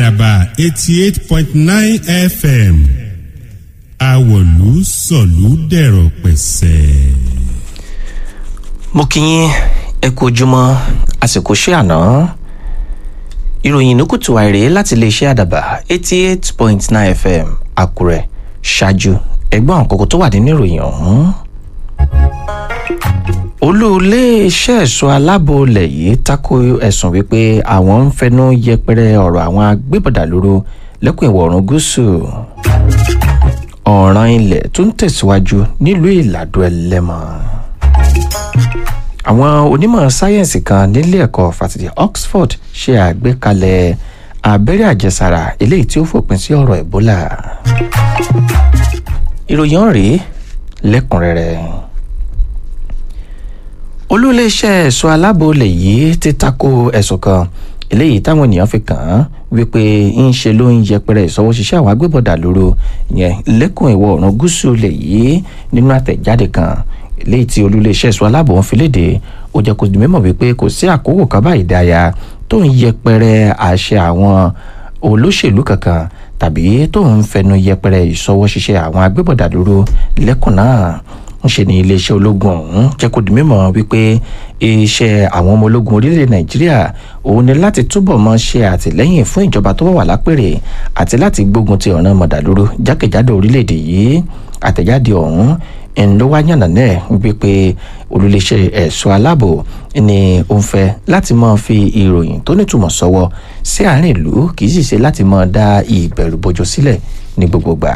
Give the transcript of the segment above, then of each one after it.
àdàbà eighty eight point nine fm àwọ̀lú sọ̀lú dẹ̀rọ̀ pẹ̀sẹ̀. mo kí yín ẹ kú ojúmọ́ àsìkò ṣé àná ìròyìn ìnúkùtù àìrè láti iléeṣẹ́ àdàbà eighty eight point nine fm àkúrẹ́ ṣáájú ẹgbọ́n àkókò tó wà nínú ìròyìn ọ̀hún. olú iléeṣẹ́ ẹ̀ṣọ́ aláàbò ilẹ̀ yìí tako ẹ̀sùn wípé àwọn ń fẹnu yẹpẹrẹ ọ̀rọ̀ àwọn agbébọ̀dà lóru lẹ́kùn ìwọ̀ oòrùn gúúsù ọ̀ràn ilẹ̀ tó ń tẹ̀síwájú nílùú ìlàdó ẹlẹ́mọ̀ àwọn onímọ̀ sáyẹ́ǹsì kan nílé ẹ̀kọ́ fásitì oxford ṣe àgbékalẹ̀ abẹ́rẹ́ àjẹsára eléyìí tí ó fòpin sí ọ̀rọ̀ ebola ìròyìn ọ̀rẹ́ lẹ́kùnrẹ́rẹ́ olúléeṣẹ́ ẹ̀ṣọ́ aláàbò ilẹ̀ yìí ti tako ẹ̀sùn kan eléyìí táwọn ènìyàn fi kàn án wípé ń ṣe ló ń yẹpẹrẹ ìṣọwọ́ṣiṣẹ́ àwọn agbébọ̀dà lóru yẹn lẹ́kùn ìwọ̀ oòrùn gúúsù ilẹ̀ yìí nínú àtẹ̀jáde kan eléyìí tí olúléeṣẹ́ ẹ̀ṣọ́ aláàbò ń fi léde ó jẹ́ kó di mímọ̀ wípé kò sí àkókò kan báyìí dáya tó ń yẹpẹrẹ àṣẹ àwọn olóṣèlú kankan tàbí tó ń fẹnu yẹpẹrẹ ìṣọwọ́ṣiṣẹ́ àwọn agbébọ̀dà lóru lẹ́kùn náà ń ṣe ní iléeṣẹ́ ológun ọ̀hún jẹ́ kó di mímọ̀ wípé iṣẹ́ àwọn ọmọ ológun orílẹ̀ nàìjíríà òun ni láti túbọ̀ mọ́ ṣe àtìlẹ́yìn fún ìjọba tó wà lápèrè àti láti gbógun ti ọ̀ràn mọ̀dàlúrú jákèjádò orílẹ̀-èdè yìí àtẹ̀jáde ọ̀hún ń ló wá yànnà náà wípé olùléṣẹ́ ẹ̀ṣọ́ aláàbò ni ó ń fẹ́ láti máa fi ìròyìn tó nítumọ̀ sọ́wọ́ sí àárín ìlú kì í sì ṣe láti máa dá ìbẹ̀rù bojo sílẹ̀ ní gbogbo gbà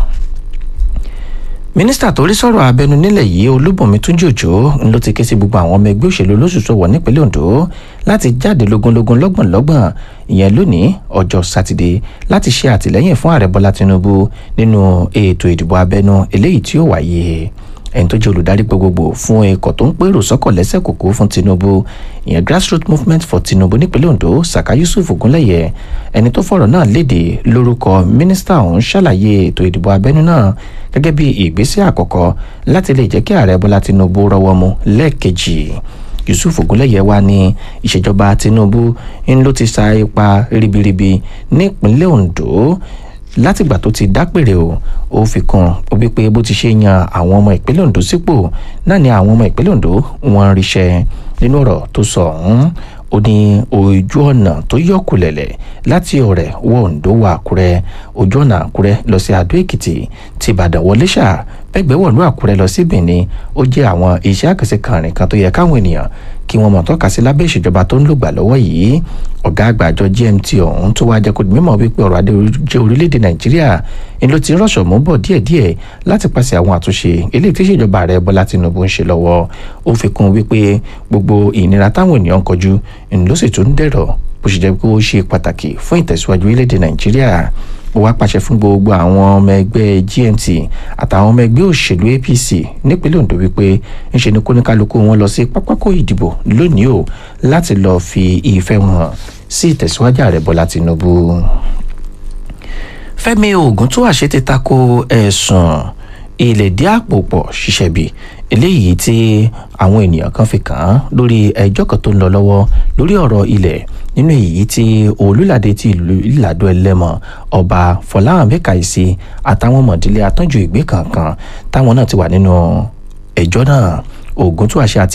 mínísítà tó rí sọ̀rọ̀ abẹnú nílẹ̀ yìí olúbùnmi túnjí òjò ló ti ké sí gbogbo àwọn ọmọ ẹgbẹ́ òṣèlú olóṣùṣù wọ̀ nípínlẹ̀ ondo láti jáde lógúnlógún lọ́gbọ̀nlọ́gbọ̀n ìyẹn lónìí ọjọ́ sátidé láti ṣe àtìlẹ́yìn fún ààrẹ bọ́lá tinubu nínú ètò ìdìbò abẹnú eléyìí tí ó wáyé ẹni tó jẹ́ olùdarí gbogbogbò fún ikọ̀ tó ń pèrò sọ́kọ̀ lẹ́sẹ̀ kòkó fún tinubu ìyẹn grassroots movement for tinubu nípínlẹ̀ ondo saka yusuf ogunlẹ̀yẹ ẹni tó fọ̀rọ̀ náà léde lórúkọ mínísítà ọ̀hún ṣàlàyé ètò ìdìbò abẹ́nú náà gẹ́gẹ́ bí ìgbésẹ̀ àkọ́kọ́ láti lè jẹ́ kí ààrẹ bọ́lá tinubu rọwọ́ mu lẹ́ẹ̀kejì yusuf ogunlẹ̀yẹ wá ní ìṣèjọba tinubu ń ló ti sa ipa ribiribi nípínlẹ̀ ondo látìgbà tó ti dápèrè o ó fi kún ó wípé bó ti ṣe yan àwọn ọmọ ìpínlẹ̀ ondo sípò náà ni àwọn ọmọ ìpínlẹ̀ ondo wọn ń ríṣẹ́ nínú ọ̀rọ̀ tó sọ ọ̀hún ó ní ojú ọ̀nà tó yọkùlẹ̀lẹ̀ láti ọ̀rẹ́ wọ ondo wọ àkúrẹ́ ojú ọ̀nà àkúrẹ́ lọ sí adó èkìtì ti ìbàdàn wọlé ṣá pẹ́gbẹ́ wọ̀lú àkúrẹ́ lọ sí benin ó jẹ́ àwọn iṣẹ́ àkànṣe kàrin kan tó yẹ káwọn ènìyàn kí wọ́n mọ̀ tọ́ka sí lábẹ́ ìṣèjọba tó ń lògbà lọ́wọ́ yìí ọ̀gá àgbà àjọ gmt ọ̀hún tó wá jẹ́ kó di mímọ̀ wípé ọ̀rọ̀ adé jẹ́ orílẹ̀-èdè nàìjíríà ń ló ti rọ̀ṣọ̀ mú bọ̀ díẹ̀díẹ̀ láti pàṣẹ àwọn àtúnṣe eléyìí tí ìṣèjọba ààrẹ bọ́lá tinubu ń ṣe lọ́wọ́ ó fi kún wípé gbogbo ìnira táwọn ènìyàn ń kọjú ń ló sì tún dẹ̀rọ̀ bó ṣe jẹ́ pé ó ṣe pàtàkì fún ìtẹ̀síwájú orílẹ̀-èdè nàìjíríà ó wá pàṣẹ fún gbogbo àwọn ọmọ ẹgbẹ́ gmt àtàwọn ọmọ ẹgbẹ́ òṣèlú apc nípínlẹ̀ ondo wípé ńṣe ni kóníkálukú wọn lọ sí pápákọ̀ ìdìbò lónìí o láti lọ́ọ́ fi ìfẹ́ wọn hàn sí ìtẹ̀síwájú ààrẹ bọ́lá tinubu. fẹ́mi oògùn tó àṣẹ ti tako ẹ̀sùn ìlẹ̀dí àpò pọ̀ ṣiṣẹ́ bí eléyìí tí àwọn ènìyàn kan fi kàn án lórí ẹjọ́ kan tó ń lọ lọ́wọ́ lórí ọ̀rọ̀ ilẹ̀ nínú èyí tí olùlàdé ti ìlú ìlàdó ẹlẹ́mọ̀ ọba fọláhàn mẹ́kàìsí àtàwọn mọ̀dílé atọ́jú ìgbé kankan táwọn náà ti wà nínú ẹjọ́ náà oògùn tó àṣẹ àti